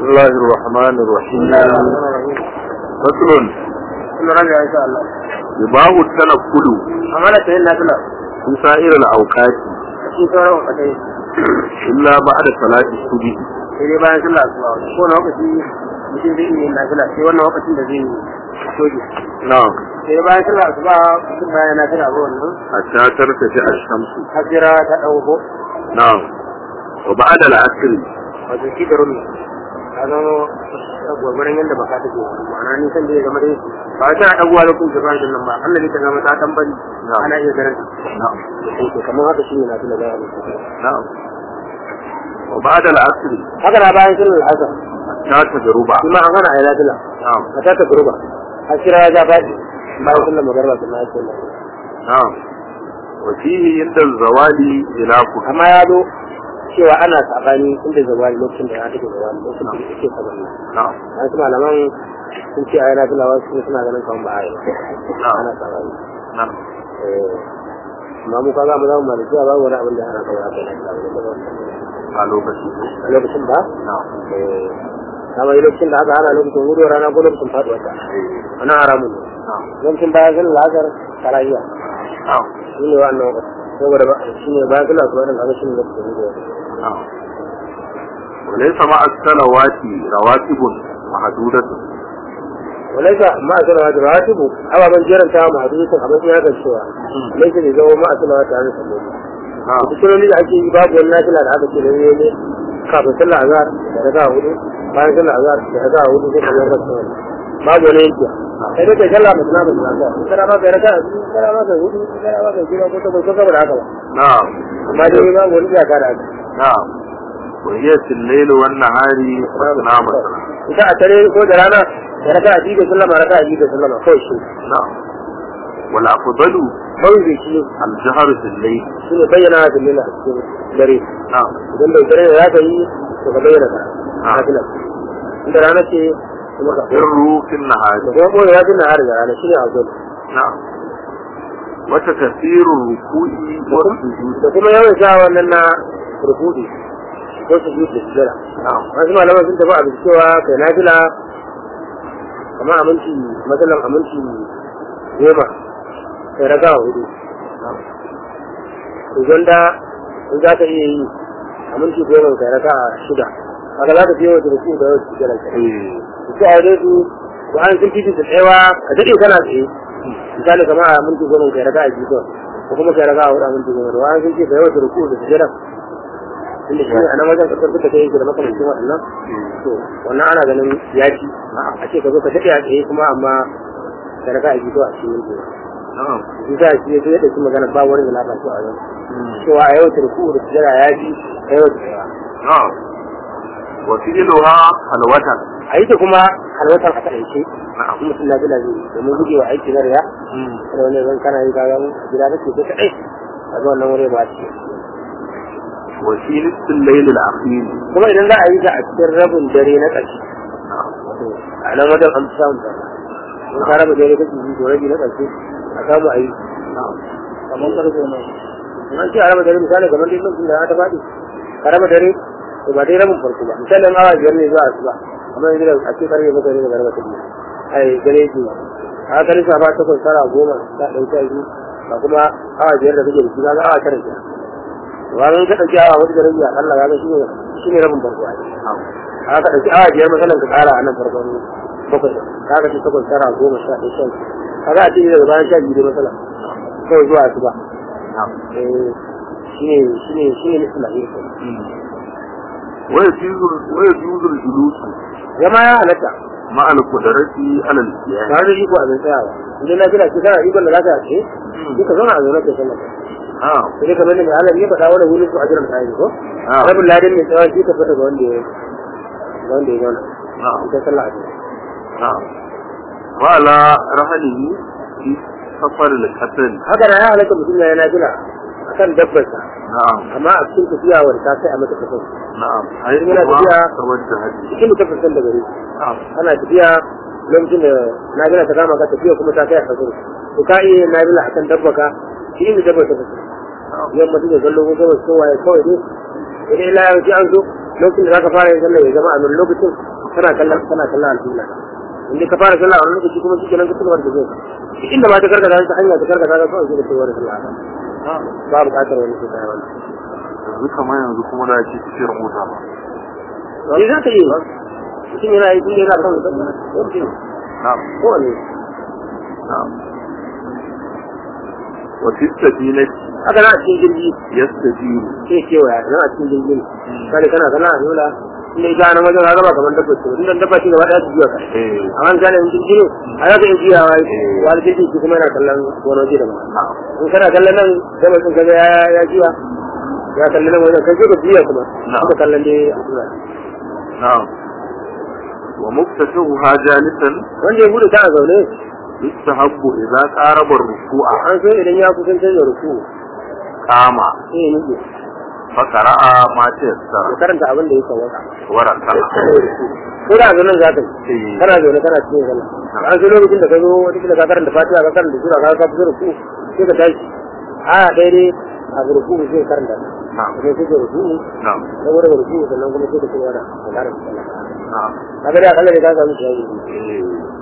الله الرحمن الرحيم فصل كل رجع إن شاء الله يباه التنقل أمانة إن نافلة في سائر الأوقات في سورة وقتين إلا بعد صلاة الصبح sai dai bayan sallah asuba ko na lokaci mutum zai iya yin nafila sai wannan lokacin da zai soke نعم sai dai bayan sallah asuba mutum bayan nafila ba wannan حتى ترتفع الشمس hajjira ta ɗauko نعم وبعد العصر wato shi da rumi ta zama gwagwarin yadda ba ka take ma'ana nisan da ya zama dai ba ta ɗaguwa lokacin da bayan nan ba Allah ne ta zama ta ɗan bari ana iya ganin نعم ta kamar haka shi ne nafila da ya نعم وبعد العصر haka na bayan sallar asar حتى تغرب kuma an hana a yi nafila نعم a ta ta guruba har kira ya ja faɗi bayan sallar magarba da na yake نعم وفيه عند الزوال خلاف amma ya zo cewa ana sabani inda zawali lokacin da ya take zawali lokacin da yake sabani نعم wasu malaman sun ce a yana fila wasu suna ganin kawai ba a yi نعم ana sabani نعم Eh, amma mu kaga mu za mu malaki ba wani abin da ana kawai aka yi a a lokaci lokacin ba نعم eh, kama yi lokacin da aka hana lokacin hudu rana ko lokacin faduwa ta ana haramun ne نعم lokacin bayan zan lazar karahiya نعم shi ne wa'annan wakati saboda ba shi ne bayan zan lazar wa'annan shi ne lokacin hudu نعم وليس مع الصلوات رواتب محدودة وليس ما أسأل هذا الراتب أو من جرم تام حديثا أما في هذا الشيء ليس لزو ما أسأل هذا عن سبيل نعم بسم الله أجي باب والناس لا هذا الشيء الذي يلي كافر سلا عذار ركا هدو bayan sallar azhar da raka hudu sai kamar rasu wani babu wani yanki sai dai kai sallah mutum na mutum na kana ma kai raka kana ma kai hudu kana ma kai jira ko ta ko saboda haka ba نعم amma dai babu wani iyaka da haka نعم وهي في الليل والنهار مثنى مثلا ita a tare ko da rana da raka a jiga sallama raka a jiga sallama kawai shi نعم والأفضل kawai zai shi الجهر في الليل shi ne bayyana da lila a cikin dare نعم idan bai dare da za ka yi to ka bayyana ka Ah. nafila inda rana ce kuma ka سر في النهار da kuma koyi ya tuna har da rana shi ne a zuwa نعم وتكثير الركوع والسجود da kuma yawan sha wannan na rukudi ko su yi da sujjara نعم wasu malaman sun tafi abin cewa kai nafila kamar aminci matsalan aminci goma kai raga hudu idan da in za ka iya yi aminci goma kai raga shida haka za ka fiye wata rukudi da yawan sujjara kai إيه. su a wajen su ko an sun fiti da tsayawa ka daɗe kana tsaye misali kamar a minti goma kai raka a jikin ko kuma kai raka a hudu a minti goma da wani sun ce kai wata ruku da sujjada inda shi ne a nan wajen kasar duka ta yake da makamancin waɗannan to wannan ana ganin yaki a ce ka zo ka daɗe a tsaye kuma amma kai raka a jikin a cikin minti goma نعم shi sa shi ya zo ya ɗauki magana ba wani da na fasu a yau مم. cewa a yau ta ruku da sujjada ya fi kai wata tsayawa نعم وفعلها خلوة a yi ta kuma halwatar a kaɗaice نعم mutum na bila zai yi domin gujewa aiki na riya مم. da wani zan kana yi kayan gida kake ko kaɗai a ga wannan wuri ba ce وفي نصف الليل الأخير kuma idan za a yi ta a cikin rabin dare na ƙarshe نعم wato a nan wajen an fi samun ta in ka raba dare kake yi to rabi na ƙarshe a samu a yi نعم kamar karfe ne in an ce a raba dare misali kamar dai lokacin da ya ta faɗi ka raba dare to ba dai rabin farko ba misalin awa biyar ne zuwa asuba amma yanzu da a ce karfe bakwai ne daga raba ta biyu ai dare ke a ka lissa ba takwas tara goma sha ɗaya sha biyu ba kuma awa biyar da kake da shi kaga awa tara kenan wani ka ɗauki awa wata da rabi a Allah kaga shi ne shi ne rabin farko ai نعم a ka ɗauki awa biyar masalan ka ƙara a nan farkon bakwai kaga ce takwas tara goma sha ɗaya sha biyu kaga a ce daga bayan sha biyu dai masalan kawai zuwa asuba نعم eh shine shine shine nufin da yake مم. ويجوز ويجوز الجلوس zama ya halatta مع القدرة على الاتيان tare da iko a zan tsayawa idan na fila ce kana ikon da zaka ce duka zauna a zaune ke sallah نعم sai kamar da Allah ya faɗa wani wurin su ajiran tsayi ko Ah. rabin ladin mai tsawa shi ka fita ga wanda ya ga wanda ya zauna نعم ita sallah a zaune نعم وعلى رحله في سفر القتل haka na ya halatta mutum ya yana fila akan dabbarsa نعم amma a cikin tafiya wanda ta sai a mata kafin نعم حيث Yana tafiya. توجه cikin mutum da gari نعم ana tafiya lokacin da na gina ta kama ka tafiya kuma ta kai a kafin to ka iya yin nabila akan dabbaka shi ne dabbar ta fito yan mutum da zallo ko gabas ko waye kawai dai idan ila ya ji an zo lokacin da zaka fara yin sallah ya zama a nan lokacin kana kallon kana kallon alƙibla inda ka fara sallah a wani lokaci kuma shi kenan ka cigaba da zai duk inda ma ta karkata ta hanya ta karkata ka kawai sai ka cigaba da sallah ba buƙatar wani sai kai wannan yanzu kamar yanzu kuma da ake cikin mota ba wani za ka yi mutum yana yi tunda yana kan sallah yanzu na'am kowane na'am wa fi safinati haka na a cikin jirgi yastajiru sai kewaya na a cikin jirgin kada kana kana a yola inda ita nan wajen haka ba kamar dabba ce inda dabba ce gaba ɗaya su juya ka eh amma in kana yin jirgi ne a za ka iya juyawa wani jirgi shi kuma yana kallon wani waje daban na'am in kana kallon nan sai mutum kaga ya ya juya ya kalli nan wajen kai sai ka juya kuma Na'am. ka kallon dai a juya na'am wa muftatuha jalisan wanda ya gudu ta a zaune yustahabbu idza qaraba ruku'a an so idan ya kusantar da ruku qama sai ya nuke fa qara'a ma ya tayassara karanta abin da ya sawaka wa raka'a ko da zaune za ka yi eh kana zaune kana cikin sallah an so lokacin da ka zo wata kila ka karanta fatiha ka karanta sura ka ka fito ruku sai ka tashi a daidai a ruku sai ka karanta na'am sai sai ka ruku na'am saboda ruku sannan kuma sai ka ci gaba da sallar sallah na'am kaga da akalla da ka samu shi eh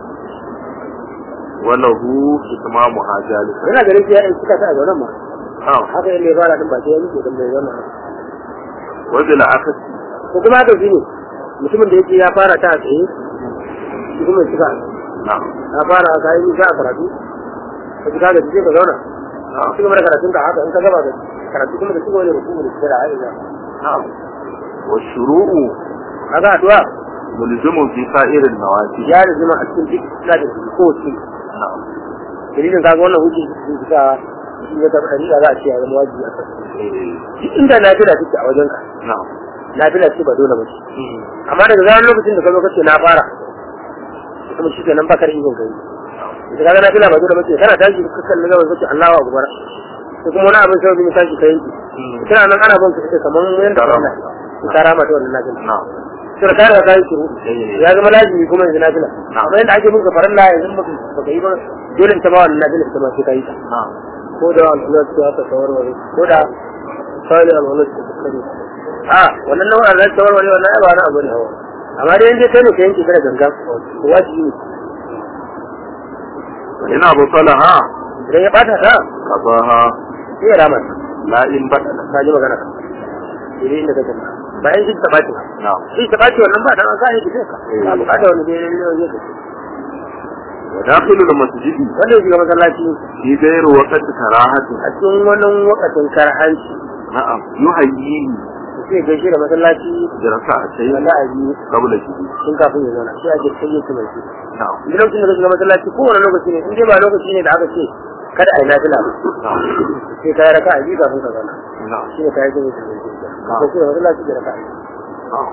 wa lahu itmamuha jalisan yana ganin ya in suka ta a zaunen ma na'am haka yadda ya fara din ba sai ya miƙe dan bai zama wa bil akasi ko kuma haka shi ne mutumin da yake ya fara ta a tsaye shi kuma suka na'am ya fara ka yi nisa a karatu ka ji kaga sai ka zauna na'am ci gaba da karatun ka haka in ka gaba da karatu kuma da ci gaba da rukumu da sura ayi na'am wa shuru'u kaga addu'a mulzimun fi sa'irin nawafil ya da zama a cikin duk da da ko ci na'am dalilin kaga wannan hujji sun fita shi ya tabbata ni za a ce ya zama wajibi a kan eh duk inda na tana take a wajen ka na'am na tana ce ba dole ba ce amma daga zaran lokacin da ka zo kace na fara kuma shi kenan bakar ikon kai da kaga na tana ba dole ba ce kana tashi ka kalli gaban kace Allahu akbar ko kuma wani abin sai mu tashi kai kana nan ana ban ka kaman yanda Karama. ka karama ta wannan nafila na'am sai ka riga kai shiru eh ya zama lazimi kuma yanzu nafila Na'am. amma yanda ake bin ka farilla yanzu baka baka yi ba dole ta ba wannan nafila ta ma sai kai ta na'am ko da alwala ta ta tawarware ko da sai alwala ta ta kare a wannan nau'in da ta tawarware wannan ai ba na abu ne hawa amma dai inda kai ne ka yanke kada ganga to wajibi ne ina basalaha idan ya bata ta qabaha sai ya rama ta la in badala ka ji magana ka idan inda kake ba bayan shi ta bace ba na'am shi ta bace wannan ba dan an sai ki ka ba bukata wani dai ne ne wa dakhilul masjidi wanda ya shiga masallaci fi ghayri waqti karahati a cikin wannan wakatin karhanci na'am yuhayyihi sai gaishe da masallaci da raka'atayn wanda a yi qabla shidi sun kafin ya zauna sai a je sai ya ci mai shi na'am duk lokacin da ka shiga masallaci kowane lokaci ne in dai ba lokaci ne da aka ce kada a yi nafila ba na'am sai ka yi raka a biyu kafin ka zauna na'am shi ne ka yi jami'a da zai ko kuma masallaci da raka a biyu na'am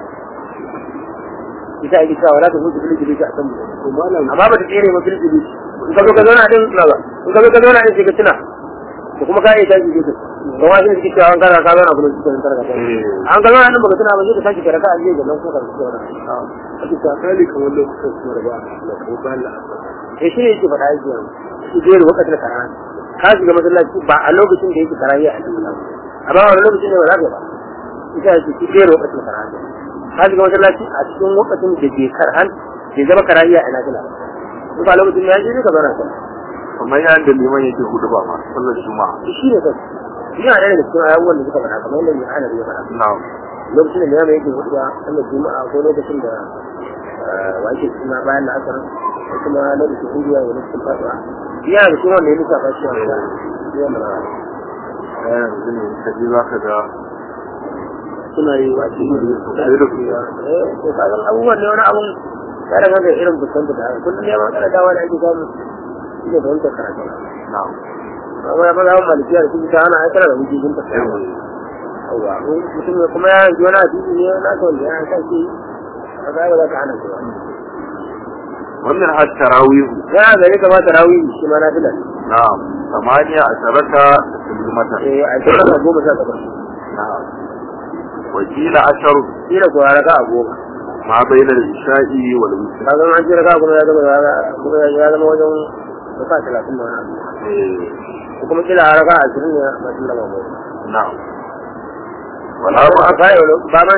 ita ake cewa wala ta hutu fili fili a kan mu amma ba ta tsere ba fili fili in ka zo ka zauna din na ba in ka zo ka zauna din sai ka tuna da kuma ka yi tashi gefe don wasu ne suke cewa an kana ka zauna kuma suke tara ka eh an ka zauna din baka tuna ba sai ka tashi ka raka a biyu da nan kuma ka zauna na'am ake cewa kali kamar lokacin kuma da ba da kuma ba la sai shi ne yake faɗa yake yanzu shi zai da wakati da karani ka shiga masallaci ba a lokacin da yake karani a cikin amma wani lokacin ne ba za ka ba ita yake shi zai da wakati da karani ka shiga masallaci a cikin lokacin da bai karhan bai zama karani a ina kila in ba lokacin da ya je ne ka zauna ka kamar yayin da liman yake hudu ba ma sallar juma'a shi ne kai yana ɗaya daga cikin abubuwan da suka faɗa kamar yadda mai hana ya faɗa na'am lokacin da mai yake hudu ba sallar juma'a ko lokacin da wake suna bayan la'asar ko kuma lokacin indiya da lokacin fatuwa yana da kuma wanda ya nufa fashi a wata yana da a yanzu ne ka ji za ka ga suna yi wa cikin da sai da su eh to kaga abubuwan ne wani abun ya daga da irin fuskanta da kullum ya ma kada dawa da ake samu shi ne da wancan karatu na'am amma ya fara malikiya da kuma ta hana aikata da hujjojin ta yawa mutum ne kuma ya yanzu wani hadisi ne na ka wanda ya sa shi a ga ba za ka hana shi ba wannan har tarawihu ya gari kamata rawi shi ma na fila na'am samaniya asharata taslimatan eh a cikin ka goma sha takwas na'am wakila asharu shi da kuwa raka a goma ma bainal isha'i wal witr ka zama an ji raka kuma ya zama kuma ya zama wajen raka talatin da wani abu eh ko kuma kila raka ashirin ne masu lama goma na'am wala ba ba a kayi wani ba ma ne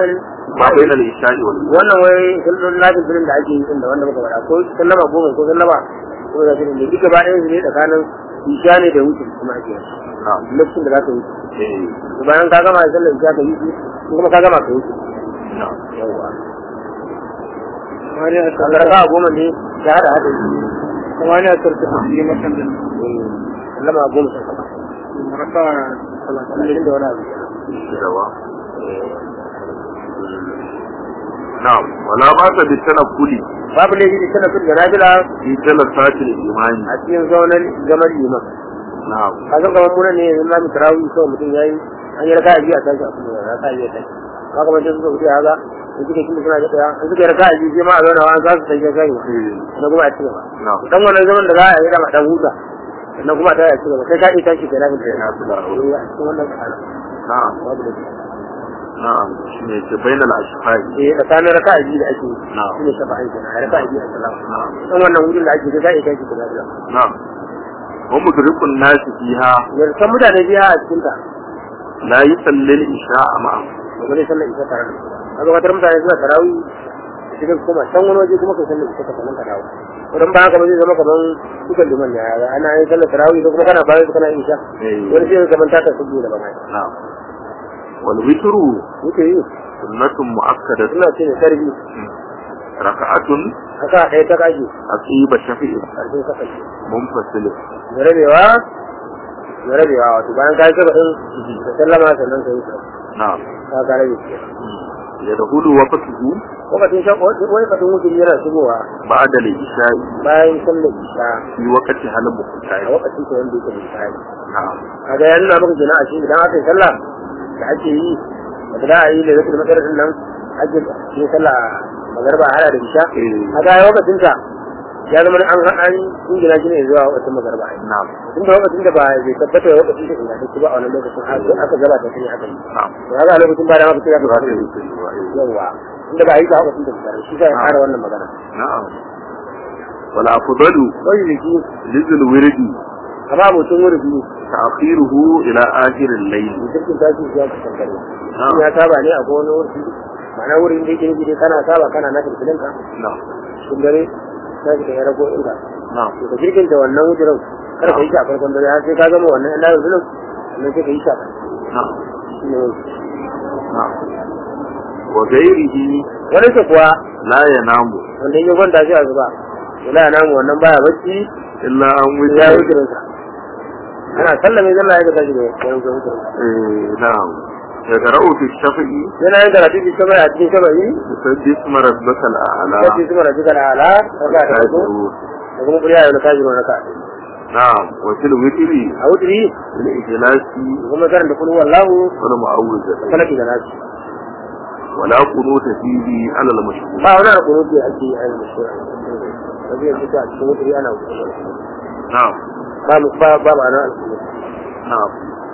ma bainal isha'i wal wannan wai sallon lafin filin da ake yi din da wanda muka faɗa ko sallama goma ko sallama ko da filin da duka bayan su ne tsakanin isha ne da wuce kuma ake yi na'am lokacin da za ka wuce eh to bayan ka gama sallar isha ka wuce ko kuma ka gama ka wuce na'am yawwa kamar raka goma ne ya hada hada kamar ya tarta su yi makan da sallama goma sai kama raka talatin da wani abu dawa na'am wala ba ta bi tanakkuli babu laifi da tana da nafila fi jalasatil imani a cikin zaunar zaman liman na'am ka san kamar muna ne yanzu na mu tarawih kawai mutum yayi an yi raka biyu a tashi a kuma raka biyu a tashi ba kamar sai suka wuce haka in suka kin suna da daya in suka yi raka biyu sai ma a zauna wa za su tafi kai eh na kuma a ci gaba na'am dan wannan zaman da za a yi dama dan huta sannan kuma a tashi a ci gaba kai ka iya tashi kai na eh na fila a cikin wannan tsakanin na'am babu laifi na'am shine ce bainal ashfai eh tsakanin raka biyu da ake yi Na'am. shine shafa aiki na raka biyu a salama na'am dan wannan wurin da ake kai ka iya tashi kai na na'am wa mudrikun nasi fiha yarkan mutane biya a cikin ta la yusalli al-isha'a ma'a da wani sallar isa tare da su kaga wata mutane suna tarawih da cikin kuma can wani waje kuma kai sallar isa ka sanan ka dawo wurin ba haka ba zai zama kaman dukan liman ne ya ana yin sallar tarawih ko kuma kana bayan su kana yin isha eh wani sai kaman ta tafi da ba mai na'am wal witru yake yi sunnatun mu'akkadatun suna ce ne sarbi raka'atun haka ɗaya ta kaji aqiba shafi'i ƙarfin saka shi munfasil da rabewa da rabewa wato bayan ka yi saba ɗin da sallama sannan ka yi sa na'am ka ka rabe ke yadkhulu waqtuhu lokacin shan wani katin wuce yana shigowa ba'da al-isha'i bayan sallar isha fi waqti halin a muqtari lokacin ta wanda yake misali na'am kaga ya nuna maka kenan a shi idan aka yi sallah da ake yi da da a yi da zai matsar din nan ake yin sallah magarba hada da isha eh kaga ya lokacin ta ya zama an an ingila shi ne zuwa wata magarba ai na'am tun da lokacin da ba zai tabbata da lokacin da ingantacce ba a wannan lokacin har sai aka gaba ta sai aka yi na'am to kaga a lokacin ba da maka sai aka za ta fara yi yi tsayuwa, eh. yawa inda ba a yi ta lokacin da fara shi sai ya fara wannan magana na'am wal afdalu wani jiki lizul wirdi kama abocin wuri biyu ta'khiruhu ila akhir al-layl jirgin tashi ya ka kankare na'am ya saba ne a wani wuri ma'ana wurin da yake nufi dai kana saba kana na filfilin ka na'am cikin dare na shi ya rago inda na'am to ka jirgin da wannan wujirin kar ka yi shi a farkon dare har sai ka gama wannan ɗan layin zulum sannan sai ka yi shi a ƙarshe na'am shi ne wani na'am wa ghairihi wani ke kuwa la yanamu wanda in ya kwanta shi a zuba wala ya namu wannan baya bacci illa an ya wuce yi wujirin sa ana sallame zalla ya ga tashi da wani wujirin sa eh na'am يقرأ في الشفعي yana yin karatu shi sama a cikin shaba'i يسبح اسم ربك الأعلى sai su mara jikar ala raka da hudu الكافرون. da kuma kuriya yau na kajiru na ka نعم وفي الوتر a wuturi الإجلاس da kuma karanta kulhu wallahu والمعوذة falaki da nasu ولا قنوت فيه على المشهور ba wani abu ne ake yi a yanzu da shi ba zai fita a cikin wuturi ana wuce نعم ba mu ba ba ba na alƙulu نعم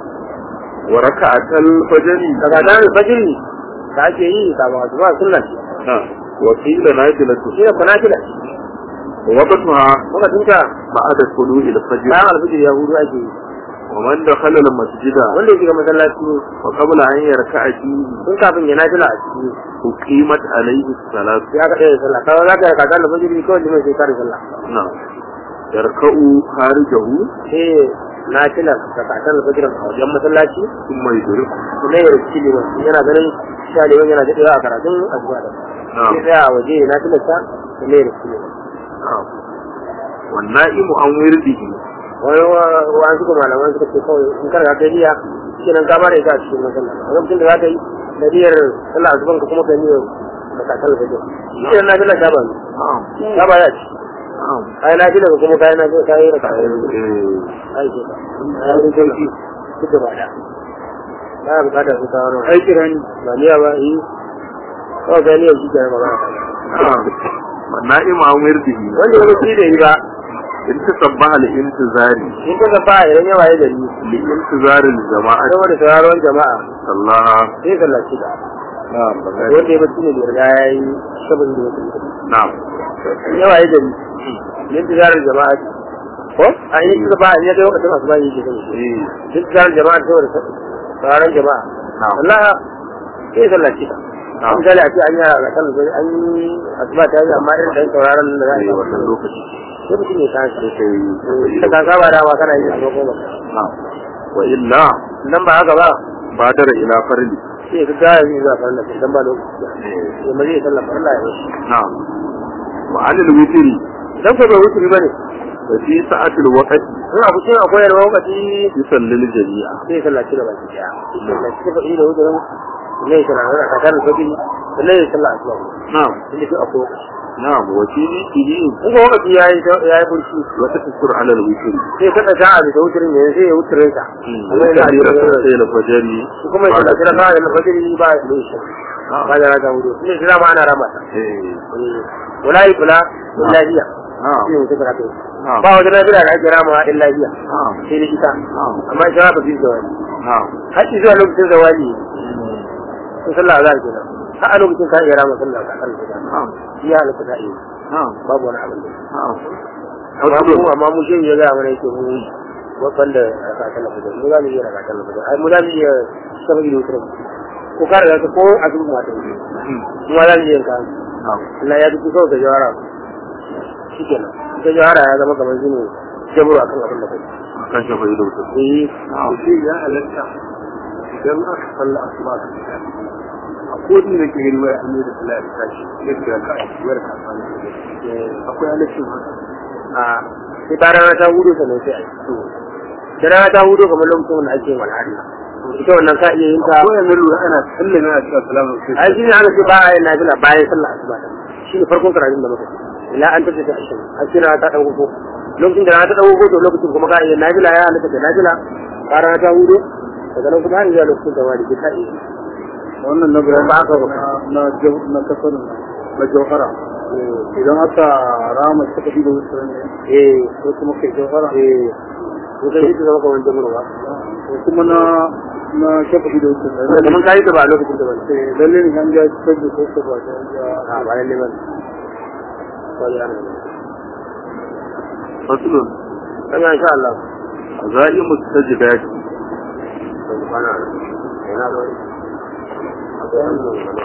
وركعة الفجر daga nan fajiri da ake yi kafin wasu ba sunna ce نعم وقيل نازلة shi ne kuna kila ووقتها kuma tunta بعد طلوع الفجر bayan alfijir ya hudu ake yi ومن دخل المسجد wanda ya shiga masallaci وقبل أن يركع فيه tun kafin ya nafila a ciki أقيمت عليه الصلاة ya ka ɗaya sallah kawai za ka yi kakan da fajiri kawai liman sai kare sallah نعم يركع خارجه sai nafilar da kakan da fajirin a wajen masallaci ثم يدرك kuma ya rikici liman yana ganin sha liman yana daɗewa a karatun asuba da نعم sai tsaya a waje na tilasta kuma ya rikici liman نعم والنائم عن ورده wani wani suka malaman suka ce kawai in kar ka kai niyya shi nan ka bada ita a cikin masallaci a lokacin da za ka yi da niyyar sallah asuban ka kuma ka niyyar da kakan da fajir shi nan na tilasta ta ba نعم ta ba ya ci نعم ai na tilasta kuma kai na tilasta kai da kakan إيه. ai ce ka ai ne sauki duk da ba da ba ya bukatar su kawo nan aiki rani ba niyya ba yi kawai kai niyyar shi ke nan magana نعم والنائم عن ورده wanda ya mutu da yi ba إن تصبح لانتظار in ka gaba idan yawa ya gari لانتظار الجماعة saboda sauraron jama'a صلى sai sallaci da نعم wanda ya mutu ne da riga ya yi sabon da ya mutu نعم yawa ya gari yin tijarar jama'a ko a yi suka ba in ya kai lokacin asuba yi ke sani إيه. yin tijarar jama'a saboda sauraron jama'a نعم Allah sai sallaci da Na'am. misali a ce an yi a kan an yi asuba ta yi amma irin ɗan sauraron da za a eh yi wannan lokaci sai mutum ya tashi sai kai da ka saba dama kana yi a goma na'am wa illa nan ba haka ba badara ila farli sai ka gaya zai zuwa farin da dan ba lokaci ya maje ya sallah farin da ya wasu na'am wa anil witri dan ko bai wuce ba ne da fi sa'atil waqti in abu cin akwai yarwa lokaci yusallil jami'a sai ya sallaci gaba ki daya sallaci gaba da wuce ne ya sallah da kakar da kudi sannan ya sallah asuba na'am inda shi akwai lokaci na'am wa fi nihi in ga lokaci ya yi ya yi burshi wa taskur ala al-witri sai ka ɗaga a bisa wuturin ne sai ya wuturin sa wa kabira sai la fajri kuma ya sallaci da kawai da fajiri ba ya yi shi ba da rata wudu ne shi ma ana rama ta eh wala yi kula illa hiya na'am shi ne mutum karatu na'am ba wata nafila da ake rama illa hiya na'am sai da ita na'am amma ita ba fi zawali na'am haƙi zuwa lokacin zawali sun sallah za ke nan har a lokacin ka iya rama sallah ka kan gida na'am iya halatta ka iya na'am babu wani abin da na'am amma mu amma mu shi ya gaya mana yake mu wanda raka sallah fajr mu za mu iya raka sallah fajr ai mu za mu iya sabar da wutar ko ka riga ko a duk mata mu ma za mu iya yanka na'am Allah ya duk kawai ka jawara shikenan ka jawara ya zama kamar shine jabru akan abin da kai kan shafa ido ta eh na'am shi ya halatta idan aka salla asuba ka fita a kodin da ke yin waya an yi da sallah ya tashi yadda ka a wayar ka sani akwai halaccin haka a sai ta rana ta hudu sannan sai a yi da rana ta hudu kamar lokacin da ake yin walhari ita wannan ka iya yin ta ko yanzu lura ana sallame a cewa salamu ai shi ne aka ce ba a yin nafila bayan sallah asuba ta shi ne farkon karatun da muka yi ila an tafi ta ashirin a ce rana ta ɗan ko lokacin da rana ta ɗan to lokacin kuma ka iya nafila ya halatta da nafila ba rana ta hudu daga nan kuma har zuwa lokacin da wani ka iya wannan na bayan Ba haka ba. na jau- na kasar na jauhara idan aka rama suka bi da wutar ne eh ko kuma kai jauhara eh ko kai shi ta zama kamar jamurwa ko kuma na na shafa bi da wutar ne kamar ka yi ta ba a lokacin da wani Eh, lalle ne an ja cikin da ko ba ta ja a bayan neman wani yana faslun kan insha Allah azaimu sajidati kwana yana da wani